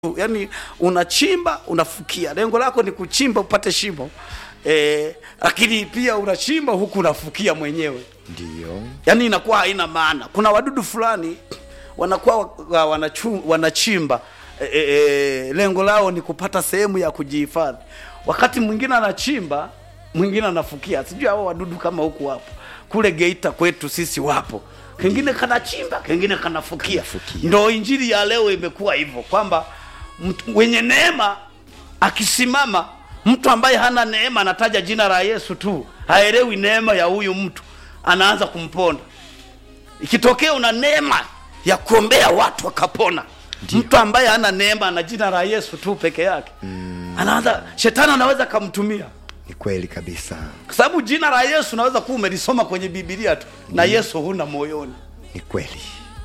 yani unachimba unafukia, lengo lako ni kuchimba upate shimo eh, lakini pia unachimba huku unafukia mwenyewe, Ndio. yani inakuwa haina maana. Kuna wadudu fulani wanakuwa wa- wanachu, wanachimba e, e, e, lengo lao ni kupata sehemu ya kujihifadhi. Wakati mwingine anachimba, mwingine anafukia. Sijui hao wadudu kama huku wapo, kule Geita kwetu sisi wapo, kengine kanachimba, kengine kanafukia. Kanafukia. Ndo injili ya leo imekuwa hivyo kwamba mtu wenye neema akisimama, mtu ambaye hana neema anataja jina la Yesu tu, haelewi neema ya huyu mtu, anaanza kumponda. Ikitokea una neema ya kuombea watu wakapona, mtu ambaye hana neema na jina la Yesu tu peke yake anaanza, shetani anaweza kamtumia, Ni kweli kabisa. kwa sababu jina la Yesu unaweza kuwa umelisoma kwenye Biblia tu na Yesu huna moyoni. Ni kweli.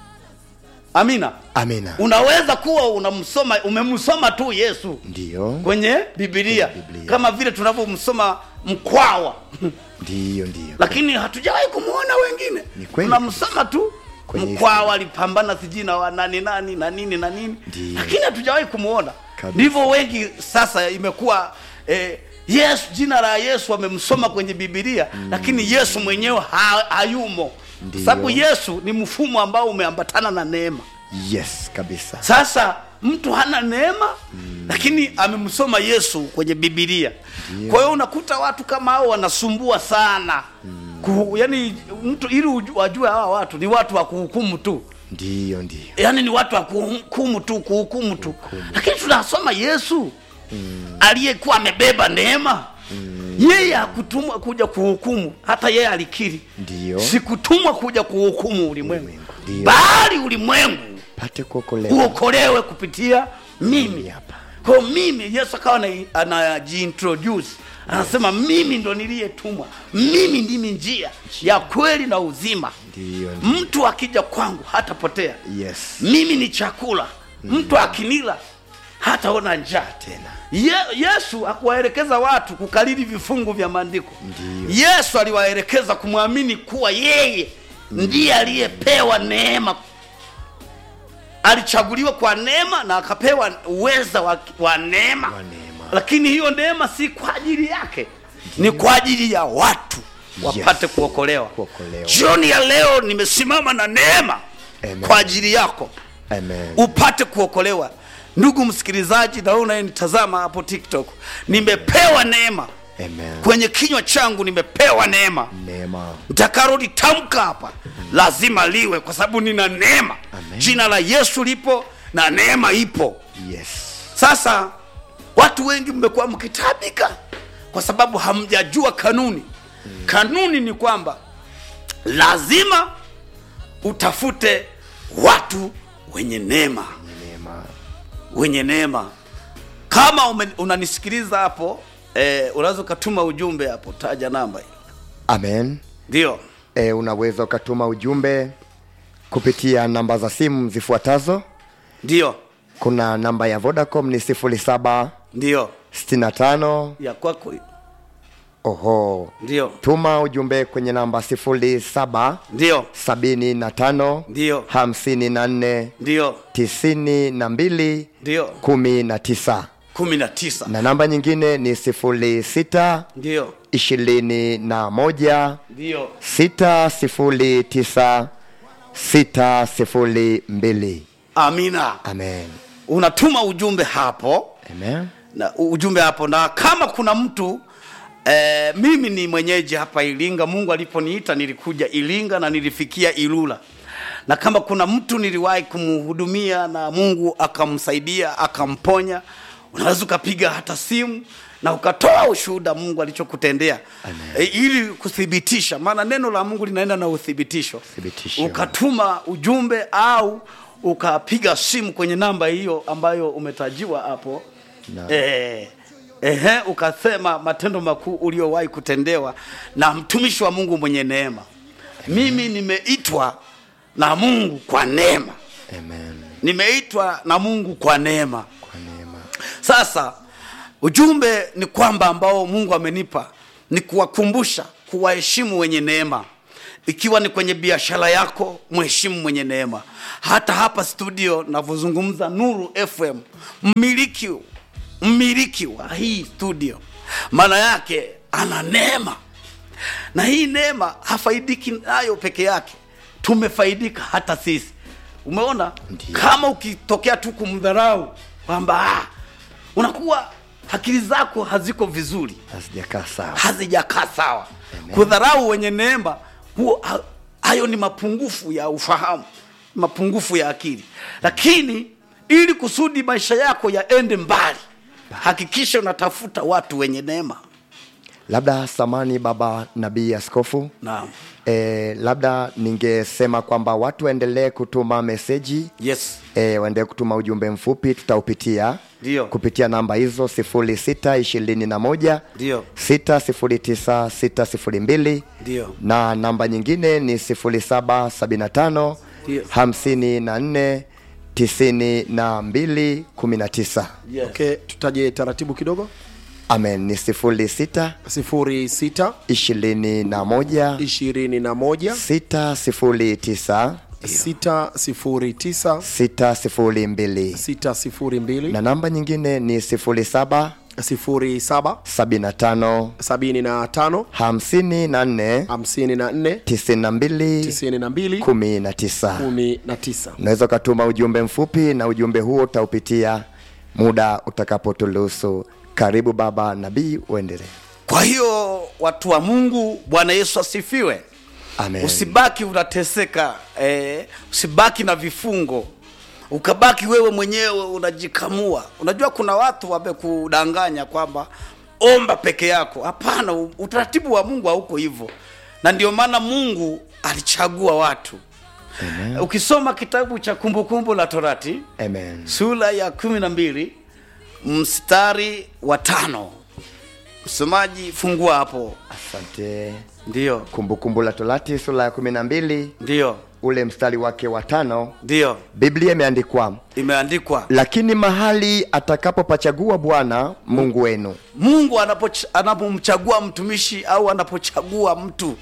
Amina. Amina. Unaweza kuwa unamsoma umemsoma tu Yesu Ndio. kwenye Biblia, Kwenye Biblia. kama vile tunavyomsoma Mkwawa Ndio, ndio. lakini hatujawahi kumwona wengine. Ni kweli. Tunamsoma tu Kwenye Mkwawa alipambana sijui na wa nani nani na nini na nini, Ndio. lakini hatujawahi kumwona. Kabisa. Ndivyo wengi sasa imekuwa eh, Yesu, jina la Yesu wamemsoma kwenye Biblia lakini Yesu mwenyewe ha, hayumo, kwa Ndio. sababu Yesu ni mfumo ambao umeambatana na neema. Yes, kabisa. Sasa mtu hana neema lakini amemsoma Yesu kwenye Biblia. Kwa hiyo unakuta watu kama hao wanasumbua sana Kuhu, yani mtu ili uju- wajue hawa watu ni watu wa kuhukumu tu, Ndio, ndio. yani ni watu wa kuhukumu tu, kuhukumu tu, lakini tunasoma Yesu aliyekuwa amebeba neema yeye hakutumwa kuja kuhukumu, hata yeye alikiri, Ndio. sikutumwa kuja kuhukumu ulimwengu, Ulimwengu, ndio. bali ulimwengu Pate kuokolewa. uokolewe kupitia mimi hapa. kwa hiyo mimi yesu akawa ana- anajiintroduce anasema mimi ndo niliyetumwa mimi ndimi njia ya kweli na uzima Ndio, ndio. mtu akija kwangu hatapotea Yes. mimi ni chakula mtu akinila hataona njaa Tena. Ye, yesu akuwaelekeza watu kukariri vifungu vya maandiko Ndio. yesu aliwaelekeza kumwamini kuwa yeye ndiye aliyepewa neema alichaguliwa kwa neema na akapewa uweza wa, wa neema Wa neema. lakini hiyo neema si kwa ajili yake ni kwa ajili ya watu wapate Yes. kuokolewa Kuokolewa. jioni ya leo nimesimama na neema Amen. kwa ajili yako Amen. upate kuokolewa ndugu msikilizaji na wewe unayenitazama hapo tiktok nimepewa neema Amen. kwenye kinywa changu nimepewa neema Neema. nitakalolitamka hapa lazima liwe kwa sababu nina neema Amen. jina la yesu lipo na neema ipo Yes. sasa watu wengi mmekuwa mkitabika kwa sababu hamjajua kanuni kanuni ni kwamba lazima utafute watu wenye neema Neema. wenye neema kama ume, unanisikiliza hapo eh, unaweza ukatuma ujumbe hapo taja namba hiyo Amen. ndio E, unaweza ukatuma ujumbe kupitia namba za simu zifuatazo. ndio Kuna namba ya Vodacom ni 0765 ndio ya kwako oho. ndio Tuma ujumbe kwenye namba 07 ndio 75 Ndio. 54 ndio 92 ndio 19 kumi na tisa na namba nyingine ni 06 ndio 21 ndio 609 602 amina Amen. unatuma ujumbe hapo Amen. na ujumbe hapo na kama kuna mtu eh, mimi ni mwenyeji hapa iringa mungu aliponiita nilikuja iringa na nilifikia ilula na kama kuna mtu niliwahi kumhudumia na mungu akamsaidia akamponya unaweza ukapiga hata simu na ukatoa ushuhuda mungu alichokutendea e, ili kuthibitisha maana neno la mungu linaenda na uthibitisho Thibitisho. ukatuma ujumbe au ukapiga simu kwenye namba hiyo ambayo umetajiwa hapo Na. eh, ehe, ukasema matendo makuu uliowahi kutendewa na mtumishi wa Mungu mwenye neema. Mimi nimeitwa na Mungu kwa neema, Amen. nimeitwa na Mungu kwa neema. Kwa neema. Sasa ujumbe ni kwamba ambao Mungu amenipa ni kuwakumbusha, kuwaheshimu wenye neema ikiwa ni kwenye biashara yako mheshimu mwenye neema hata hapa studio navyozungumza nuru fm mmiliki mmiliki wa hii studio maana yake ana neema na hii neema hafaidiki nayo peke yake tumefaidika hata sisi umeona Ndiyo. kama ukitokea tu kumdharau kwamba ah, unakuwa akili zako haziko vizuri hazijakaa sawa hazijakaa sawa kudharau wenye neema huo ha- hayo ni mapungufu ya ufahamu mapungufu ya akili lakini ili kusudi maisha yako yaende mbali hakikisha unatafuta watu wenye neema labda samani baba nabii askofu naam e, labda ningesema kwamba watu waendelee kutuma meseji yes e, waendelee kutuma ujumbe mfupi tutaupitia Ndio. kupitia namba hizo sifuri sita ishirini na moja Ndio. sita sifuri tisa sita sifuri mbili Ndio. na namba nyingine ni sifuri saba sabini na tano Ndio. hamsini na nne tisini na mbili kumi na tisa yes. okay tutaje taratibu kidogo amen ni sifuri sita sifuri sita ishirini na moja ishirini na moja sita sifuri tisa sita sifuri tisa sita sifuri mbili sita sifuri mbili na namba nyingine ni sifuri saba sifuri saba sabini na tano sabini na tano hamsini na nne hamsini na nne tisini na mbili tisini na mbili kumi na tisa kumi na tisa unaweza ukatuma ujumbe mfupi na ujumbe huo utaupitia muda utakapoturuhusu karibu baba nabii uendelee kwa hiyo watu wa mungu bwana yesu asifiwe amen usibaki unateseka eh, usibaki na vifungo ukabaki wewe mwenyewe unajikamua unajua kuna watu wamekudanganya kwamba omba peke yako hapana u- utaratibu wa mungu hauko hivyo na ndio maana mungu alichagua watu Amen. ukisoma kitabu cha kumbukumbu la torati amen sura ya kumi na mbili mstari wa tano msomaji fungua hapo asante ndio kumbukumbu la torati sura ya kumi na mbili ndio ule mstari wake wa tano ndio biblia imeandikwa imeandikwa lakini mahali atakapopachagua bwana mungu wenu mungu anapoch- anapomchagua mtumishi au anapochagua mtu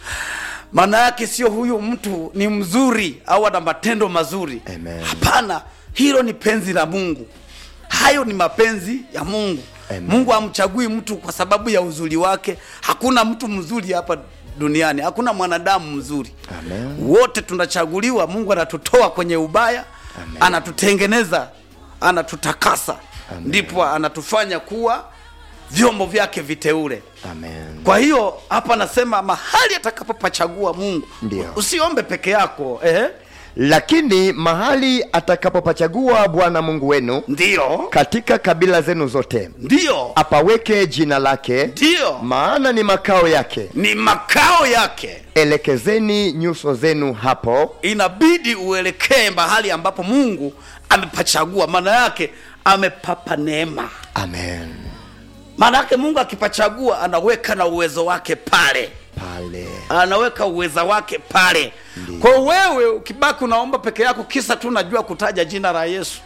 maana yake sio huyu mtu ni mzuri au ana matendo mazuri Amen. hapana hilo ni penzi la mungu hayo ni mapenzi ya mungu Amen. mungu amchagui mtu kwa sababu ya uzuri wake hakuna mtu mzuri hapa duniani hakuna mwanadamu mzuri Amen. wote tunachaguliwa mungu anatutoa kwenye ubaya Amen. anatutengeneza anatutakasa Amen. ndipo anatufanya kuwa vyombo vyake viteule amen kwa hiyo hapa anasema mahali atakapopachagua mungu Ndio. usiombe peke yako eh? lakini mahali atakapopachagua bwana mungu wenu ndio katika kabila zenu zote ndio apaweke jina lake ndio maana ni makao yake ni makao yake elekezeni nyuso zenu hapo inabidi uelekee mahali ambapo mungu amepachagua maana yake amepapa neema amen maana yake mungu akipachagua anaweka na uwezo wake pale pale anaweka uweza wake pale kwa hiyo wewe ukibaki unaomba peke yako kisa tu unajua kutaja jina la yesu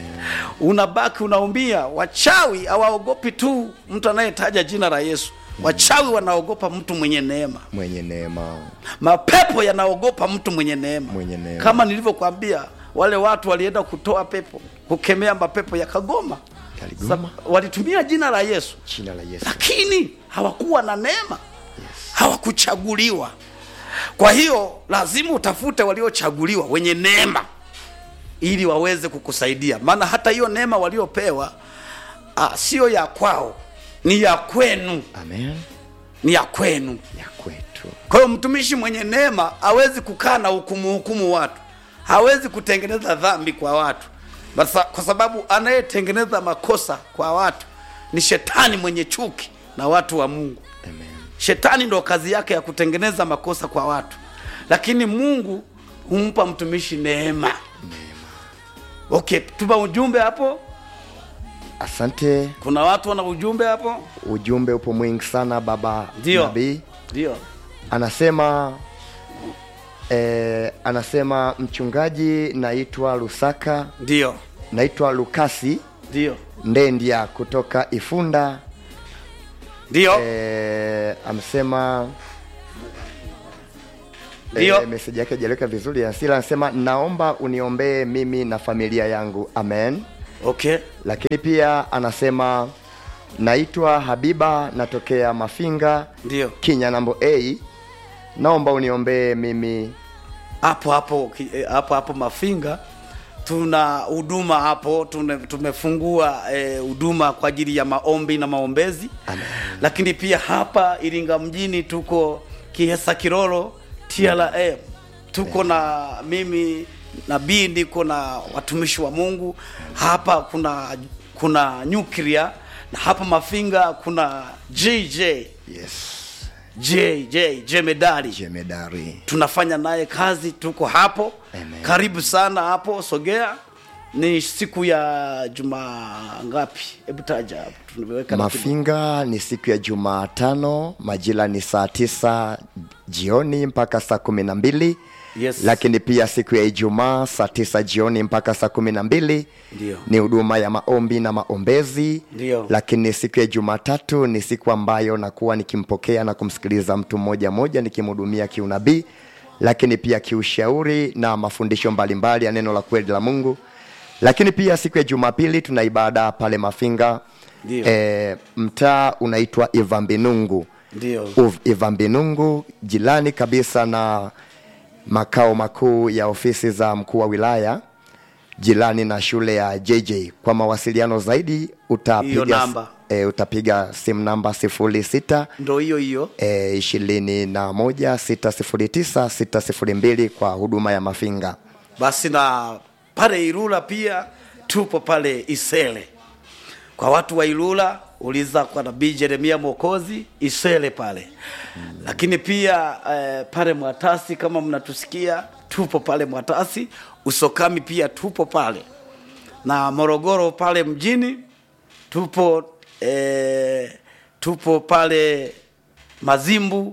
unabaki unaumia wachawi hawaogopi tu mtu anayetaja jina la yesu wachawi wanaogopa mtu mwenye neema mwenye neema mapepo yanaogopa mtu mwenye neema Mwenye neema. kama nilivyokwambia wale watu walienda kutoa pepo kukemea mapepo yakagoma Yaligoma. Sab- walitumia jina la yesu jina la yesu lakini hawakuwa na neema hawakuchaguliwa kwa hiyo lazima utafute waliochaguliwa wenye neema ili waweze kukusaidia maana hata hiyo neema waliopewa ah, sio ya kwao ni ya kwenu amen ni ya kwenu ya kwetu kwa hiyo mtumishi mwenye neema hawezi kukaa na hukumu hukumu watu hawezi kutengeneza dhambi kwa watu Basa, kwa sababu anayetengeneza makosa kwa watu ni shetani mwenye chuki na watu wa mungu amen shetani ndo kazi yake ya kutengeneza makosa kwa watu lakini mungu humpa mtumishi neema okay tuma ujumbe hapo asante kuna watu wana ujumbe hapo ujumbe upo mwingi sana baba ndio nabii ndio anasema eh, anasema mchungaji naitwa lusaka ndio naitwa lukasi ndio ndendia kutoka ifunda ndio eh, amesema Ndio. e, meseji yake hajaweka vizuri asila anasema naomba uniombee mimi na familia yangu amen okay lakini pia anasema naitwa habiba natokea mafinga ndio kinyanambo a naomba uniombee mimi hapo hapo ki- eh, hapo hapo mafinga tuna huduma hapo tune, tumefungua eh, huduma kwa ajili ya maombi na maombezi Amen. lakini pia hapa iringa mjini tuko kihesa kiroro TRA tuko na mimi nabii niko na watumishi wa mungu hapa kuna kuna nyuklia na hapa mafinga kuna jj yes jj jemedari jemedari tunafanya naye kazi tuko hapo Amen. karibu sana hapo sogea ni siku ya juma ngapi hebu taja hapo tumeweka ratiba. mafinga ni siku ya jumatano majira ni saa tisa jioni mpaka saa kumi na mbili Yes. lakini pia siku ya ijumaa saa tisa jioni mpaka saa kumi na mbili Ndio. ni huduma ya maombi na maombezi Ndio. lakini siku ya jumatatu ni siku ambayo nakuwa nikimpokea na kumsikiliza mtu mmoja mmoja nikimhudumia kiunabii lakini pia kiushauri na mafundisho mbalimbali ya neno la kweli la mungu lakini pia siku ya jumapili tuna ibada pale mafinga Ndio. e, mtaa unaitwa ivambinungu ndio Uv- ivambinungu jirani kabisa na makao makuu ya ofisi za mkuu wa wilaya jirani na shule ya jj kwa mawasiliano zaidi Hiyo utapiga, namba. e, utapiga simu namba sifuri sita ndo hiyo hiyo e, ishirini na moja sita sifuri tisa sita sifuri mbili kwa huduma ya mafinga basi na pale Ilula pia tupo pale Isele. Kwa watu wa Ilula uliza kwa nabii Jeremia Mwokozi Isele pale mm. Lakini pia eh, pale Mwatasi kama mnatusikia tupo pale Mwatasi, Usokami pia tupo pale na Morogoro pale mjini tupo eh, tupo pale Mazimbu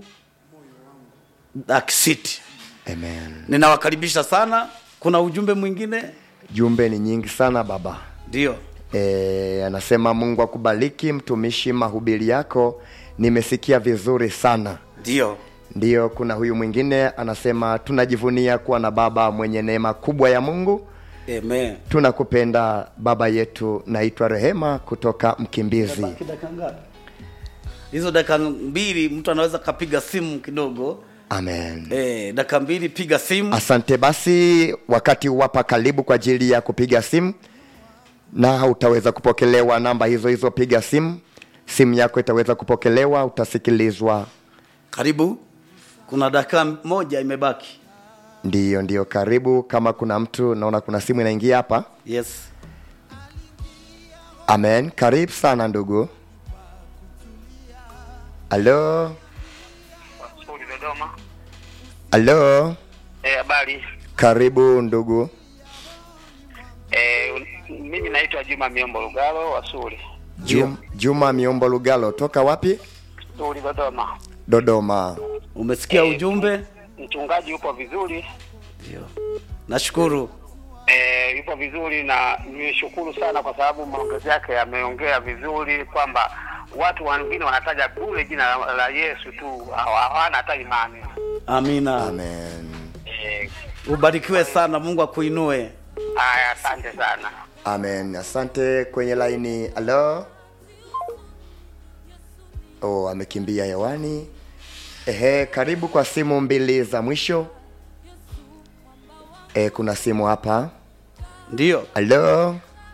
Dark City. amen Ninawakaribisha sana. Kuna ujumbe mwingine? jumbe ni nyingi sana baba Ndio. e, anasema mungu akubariki mtumishi mahubiri yako nimesikia vizuri sana Ndio. ndiyo kuna huyu mwingine anasema tunajivunia kuwa na baba mwenye neema kubwa ya mungu Amen. tunakupenda baba yetu naitwa rehema kutoka mkimbizi Baki dakika ngapi? Hizo dakika mbili mtu anaweza kapiga simu kidogo. amen Eh, dakika mbili piga simu. asante basi wakati wapa karibu kwa ajili ya kupiga simu na utaweza kupokelewa namba hizo hizo piga simu simu yako itaweza kupokelewa utasikilizwa Karibu. Kuna dakika moja imebaki. ndiyo ndiyo karibu kama kuna mtu naona kuna simu inaingia hapa Yes. amen karibu sana ndugu halo Suli Dodoma. halo Eh, habari. karibu ndugu Eh, un- mimi naitwa Juma Miombo Lugalo wa Suli. Jum, juma miombo lugalo toka wapi Suli Dodoma. dodoma Umesikia Eh, ujumbe? Mchungaji yupo vizuri. Ndio. Nashukuru. Eh, yupo vizuri na nimeshukuru sana kwa sababu maongezi yake yameongea vizuri kwamba watu wengine wanataja bure jina la, la Yesu tu hawa- hawana hata imani. Amina. amen Eh, Ubarikiwe sana, Mungu akuinue. haya asante sana. amen asante kwenye laini halo oh, amekimbia hewani ehe karibu kwa simu mbili za mwisho e, kuna simu hapa Ndio. halo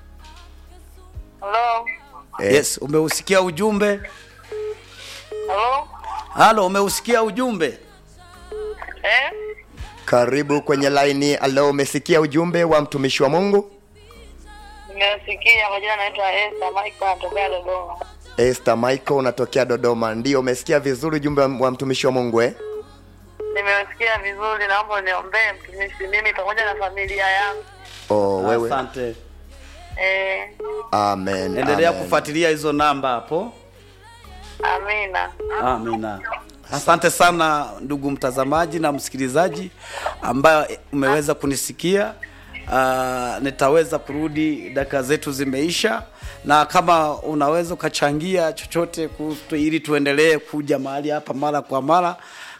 Halo, Eh. Yes, umeusikia ujumbe? halo, Halo, umeusikia ujumbe? eh? karibu kwenye laini halo umesikia ujumbe wa mtumishi wa mungu Nimesikia kwa jina naitwa Esther Michael natokea Dodoma. Esther Michael unatokea Dodoma. Ndio, umesikia vizuri ujumbe wa- wa mtumishi wa Mungu eh? Nimesikia vizuri, naomba niombee mtumishi, mimi pamoja na familia yangu. Oh, wewe. Asante. Eh, Amen. Endelea amen. kufuatilia hizo namba hapo. amina. Amina. Asante sana ndugu mtazamaji na msikilizaji ambaye umeweza kunisikia. Uh, nitaweza kurudi, dakika zetu zimeisha, na kama unaweza ukachangia chochote kutu, ili tuendelee kuja mahali hapa mara kwa mara,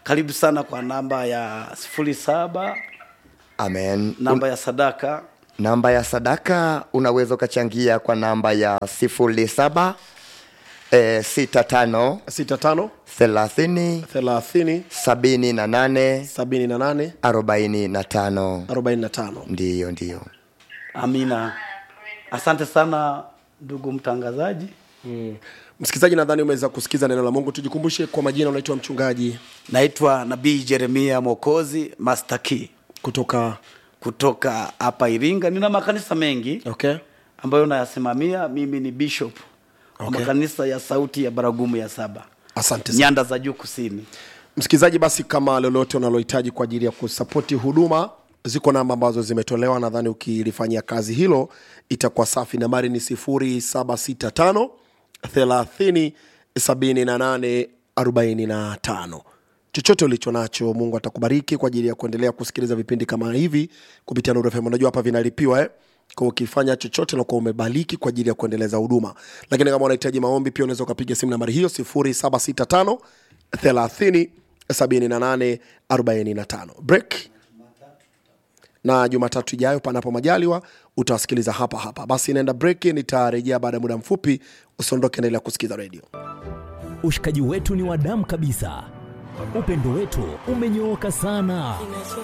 karibu sana kwa namba ya sifuri saba amen namba ya sadaka namba ya sadaka unaweza ukachangia kwa namba ya sifuri saba e, sita tano 65 thelathini 30 sabini na nane 78 arobaini na tano 45 ndiyo ndiyo amina asante sana ndugu mtangazaji msikilizaji nadhani umeweza kusikiza neno la mungu tujikumbushe kwa majina unaitwa mchungaji naitwa nabii jeremia mwokozi master key kutoka kutoka hapa iringa nina makanisa mengi okay ambayo nayasimamia mimi ni bishop wa Okay. makanisa ya sauti ya baragumu ya saba asante sana nyanda za juu kusini msikilizaji basi kama lolote unalohitaji kwa ajili ya kusapoti huduma ziko namba ambazo zimetolewa nadhani ukilifanyia kazi hilo itakuwa safi nambari ni 765 30 78 45 chochote ulicho nacho mungu atakubariki kwa ajili ya kuendelea kusikiliza vipindi kama hivi kupitia Nuru FM. unajua hapa vinalipiwa eh? kwa ukifanya chochote nakuwa umebariki kwa ajili ya kuendeleza huduma lakini kama unahitaji maombi pia unaweza ukapiga simu nambari hiyo 765 30 78 45 break na jumatatu ijayo panapo majaliwa utawasikiliza hapa hapa basi naenda break nitarejea baada ya muda mfupi usiondoke endelea kusikiza redio ushikaji wetu ni wa damu kabisa upendo wetu umenyooka sana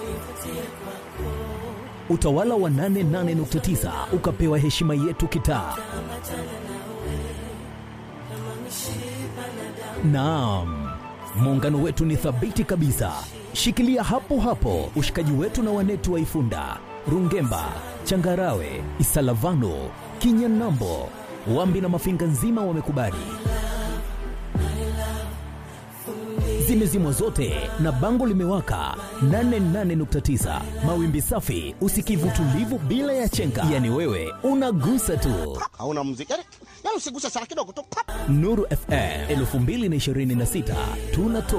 utawala wa 88.9 ukapewa heshima yetu kitaa naam muungano wetu ni thabiti kabisa shikilia hapo hapo ushikaji wetu na wanetu wa ifunda rungemba changarawe isalavano kinyanambo wambi na mafinga nzima wamekubali zimezimwa zote na bango limewaka 88.9 mawimbi safi usikivu tulivu bila ya chenga yani wewe unagusa tu hauna muziki yani, yani usiguse sana kidogo tu pap. nuru fm 2026 tunatoa